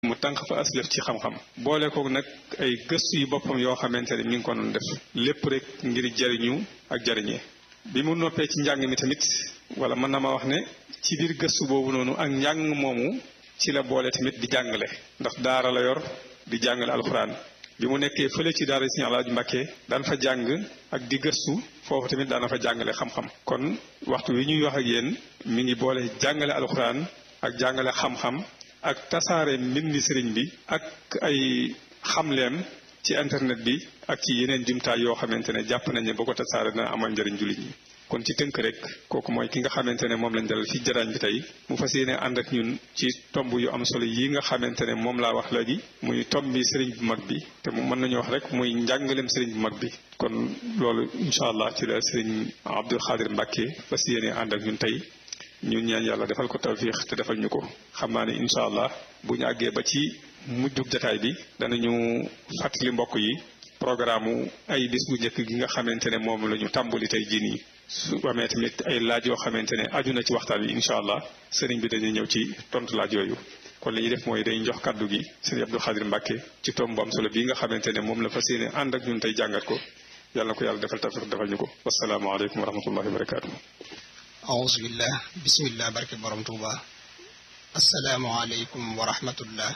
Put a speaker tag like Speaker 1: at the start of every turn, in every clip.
Speaker 1: mu tànq fa aslëf ci xam-xam boole ko nag ay gëstu yu boppam yoo xamante ne mi ngi ko doon def lépp rek ngir jariñu ak jariñee bi mu noppee ci njàng mi tamit wala mën na ma wax ne ci biir gëstu boobu noonu ak njàng moomu ci la boole tamit di jàngale ndax daara la yor di jàngale alxuraan bi mu nekkee fële ci daara Sëriñ Alaaji Mbàkke daan fa jàng ak di gëstu foofu tamit daana fa jàngale xam-xam kon waxtu wi ñuy wax ak yéen mi ngi boole jàngale alxuraan ak jàngale xam-xam ak tasaare mbindi sëriñ bi ak ay xamleem ci internet bi ak ci yeneen jumtaay yoo xamante ne jàpp nañ ne boo ko tasaare dana amal njëriñ jullit ñi kon ci tënk rek kooku mooy ki nga xamante ne moom lañ dalal fi jaraañ bi tey mu fas yéene ànd ak ñun ci tomb yu am solo yi nga xamante ne moom laa wax léegi muy tomb bi sëriñ bu mag bi te mu mën nañu wax rek muy njàngaleem sëriñ bu mag bi kon loolu incha allah ci la sëriñ Abdul Xaadir Mbàkke fas yéene ànd ak ñun tey ñun ñaan yàlla defal ko tawfiix te defal ñu ko xam naa ne incha allah bu ñu àggee ba ci mujjug jataay bi danañu fàttali mbokk yi programme ay bis bu njëkk gi nga xamante ne moom la ñu tàmbali tey jii nii su amee tamit ay laaj yoo xamante ne aju na ci waxtaan bi incha allah sëriñ bi dañuy ñëw ci tontu laaj yooyu kon li ñuy def mooy dañuy jox kàddu gi sëriñ Abdou Khadir Mbacke ci tomb bu am solo bii nga xamante ne moom la fas yéene ànd ak ñun tey jàngat ko yàlla na ko yàlla defal tawfiq defal ñu ko wasalaamaaleykum wa rahmatullahi wa barakaatu.
Speaker 2: auzu billah bismillah barke borom Tuuba asalaamualeykum wa rahmatullah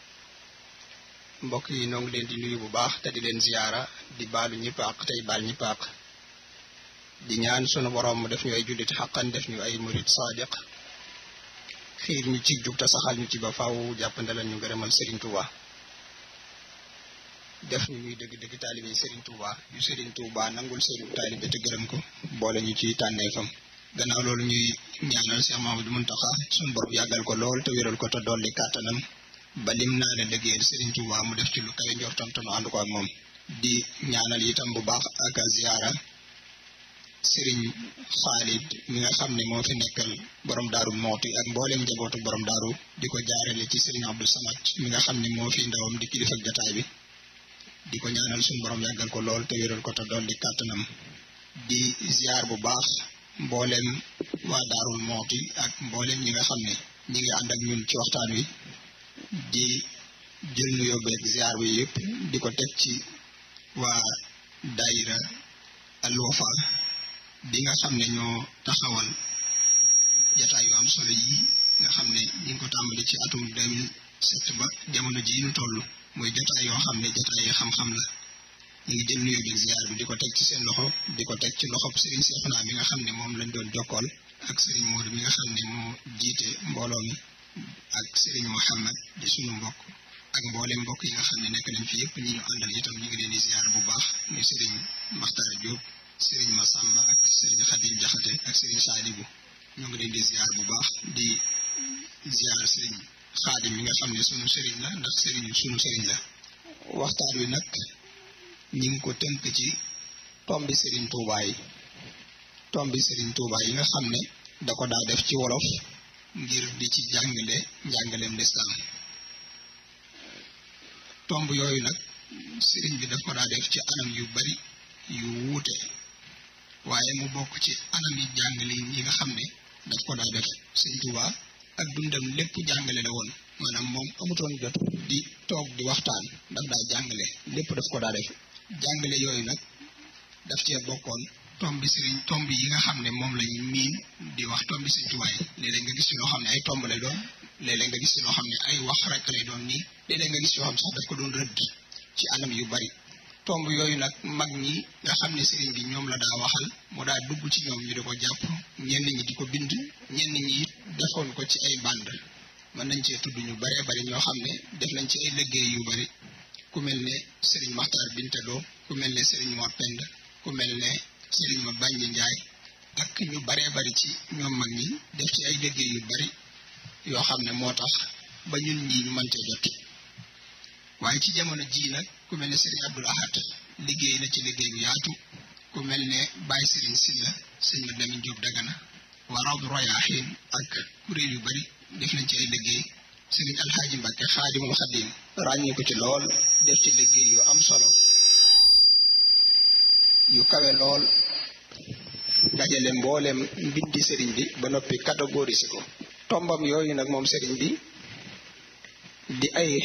Speaker 2: mbokk yi noo ngi leen di nuyu bu baax te di leen ziyaara di baalu ñëpp àq tey baal ñëpp àq di ñaan sunu borom mu def ñu ay jullit xaqan def ñu ay murid sadiq xiir ñu ci jub te saxal ñu ci ba faw jàppandalal ñu gërëmal Serigne Touba def ñu ñuy dëgg-dëgg taalibe Serigne Touba yu Serigne Touba nangul seenu taalibe te gërëm ko boole ñu ci tànneefam gannaaw loolu ñuy ñaanal Cheikh Mamadou Muntaxa sunu borom yàggal ko lool te wéral ko te dolli kàttanam ba lim naa ne liggéeyal Serigne Touba mu def ci lu kawe njortam te nu ànd ko ak moom di ñaanal itam bu baax ak ziyaara Serigne Khalid mi nga xam ne moo fi nekkal borom daaru mooti ak mboolem njabootu borom daaru di ko jaarale ci Serigne Abdou Samad mi nga xam ne moo fi ndawam di kilifa ak jataay bi di ko ñaanal suñu borom yàggal ko lool te wéral ko te dolli kàttanam di ziar bu baax mboolem waa daarul mooti ak mboolem ñi nga xam ne ñi ngi ànd ak ñun ci waxtaan wi di jël nu yóbbeeg ziar bi yëpp di ko teg ci waa daayira Al Wafa bi nga xam ne ñoo taxawal jataay yu am solo yi nga xam ne ñi ngi ko tàmbali ci atum 2007 ba jamono ji ñu toll muy jataay yoo xam ne jataay yi xam-xam la ñu ngi jël nuyoo bi ziar bi di ko teg ci seen loxo di ko teg ci loxob Serigne Cheikhouna mi nga xam ne moom lañ doon jokkool ak Serigne Modou mi nga xam ne moo jiite mbooloo mi ak Serigne Mouhamed di sunu mbokk ak mboolem mbokk yi nga xam ne nekk nañ fi yëpp ñi ñu àndal itam ñu ngi leen di ziar bu baax muy Serigne Makhtar Diop Serigne Massamba ak Serigne Khadim Diakhaté ak Serigne Sadibou ñoo ngi leen di ziar bu baax di ziar Serigne Khadim mi nga xam ne sunu Serigne la ndax Serigne sunu Serigne la waxtaan wi nag ñi ngi ko tënk ci tombi Serigne Touba yi tombi Serigne Touba yi nga xam ne da ko daa def ci wolof ngir di ci jàngale njàngaleem lislaam tomb yooyu nag Serigne bi daf ko daa def ci anam yu bari yu wuute waaye mu bokk ci anam yi jàngale yi nga xam ne daf ko daa def Serigne Touba ak dundam lépp jàngale la woon maanaam moom amutoon jot di toog di waxtaan daf daa jàngale lépp daf ko daa def jàngale yooyu nag daf cee bokkoon tomb bi sëriñ tomb yi nga xam ne moom lañ miin di wax tomb bi sëriñ Tuubaa yi léeg-léeg nga gis ci loo xam ne ay tomb lay doon léeg-léeg nga gis ci loo xam ne ay wax rek lay doon nii léeg-léeg nga gis yoo xam sax daf ko doon rëdd ci anam yu bari tomb yooyu nag mag ñi nga xam ne sëriñ bi ñoom la daa waxal mu daa dugg ci ñoom ñu di ko jàpp ñenn ñi di ko bind ñenn ñi it defoon ko ci ay band mën nañ cee tudd ñu baree bari ñoo xam ne def nañ ci ay liggéey yu bari ku mel ne Serigne Makhtar Bintaloo ku mel ne Serigne Mor Pend ku mel ne Serigne Ma Bàññi Njaay ak ñu baree bari ci ñoom mag ñi def ci ay liggéey yu bari yoo xam ne moo tax ba ñun ñii ñu mën cee jot waaye ci jamono jii nag ku mel ne Serigne Abdoul Ahad liggéey na ci liggéey bu yaatu ku mel ne Baye Serigne Silla sëñ Ma Lamin Jóob Dagana waa Rawdu Rayaahiin ak kuréel yu bari def nañ ci ay liggéey Serigne Alxaaji Mbàkke Xaadimul Xadim ràññee ko ci lool def ci liggéey yu am solo yu kawe lool dajale mboolem mbindi sëriñ bi ba noppi catégoriser ko tombam yooyu nag moom sëriñ bi di ay